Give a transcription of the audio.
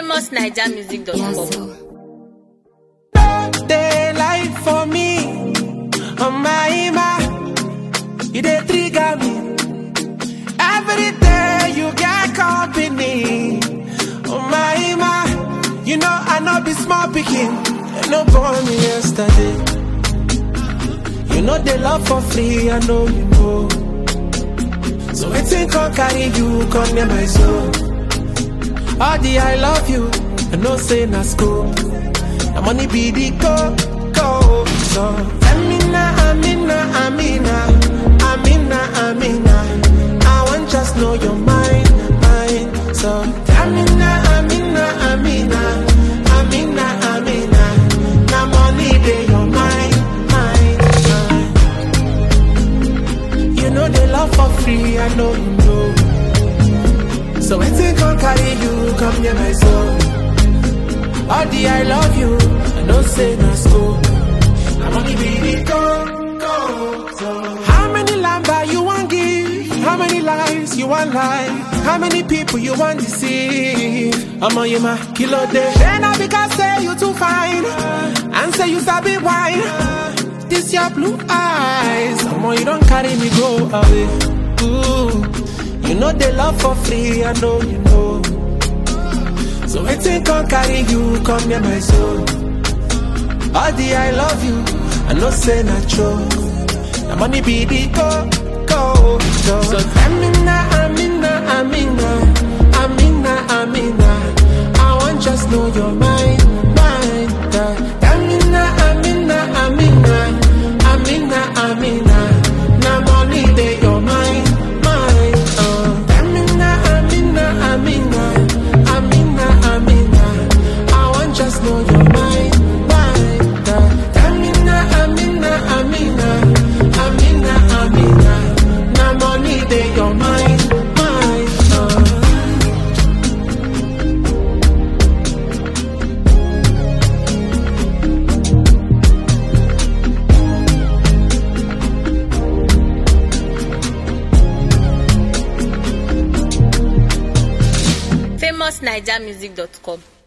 famousnigermusic.com. Daylight for me, on my ima, you dey trigger me. Every day you get company, on my ima, you know I know be small picking, and no born me yesterday. You know they love for free, I know you know. So waiting can carry you, come near my soul. All the I love you, I know say na school. Na money be the go, go. So, Amina, Amina, Amina, Amina, Amina. I want just know your mind, mind. So, Amina, Amina, Amina, Amina, Amina. Na money be your mind, mind, mind. You know they love for free, I know you know. So, anything can carry you, come near my soul. All the I love you, I don't say no school. I'm only baby go, go, so. How many lamba you want give? How many lies you want lie? How many people you want deceive? I'm on you, my kilo day. Then I because say you too fine. And say you sabi wine. This your blue eyes. Come on, you don't carry me go away. Ooh. You know they love for free, I know you know. So waiting can carry you, come near my soul. All the I love you, I know say not true. The money be the go, go, go. So Amina, Amina, Amina, Amina, Amina. I want just know your mind, mind. uh. Amina, Amina, Amina, Amina, Amina. Now money they your mind, mind. Uh. Amina, Amina, Amina, Amina, Amina. I want just know your mind, mind. uh. Amina, Amina, Amina, Amina, Amina. Now money they your mind, mind. Uh. famousnigermusic.com.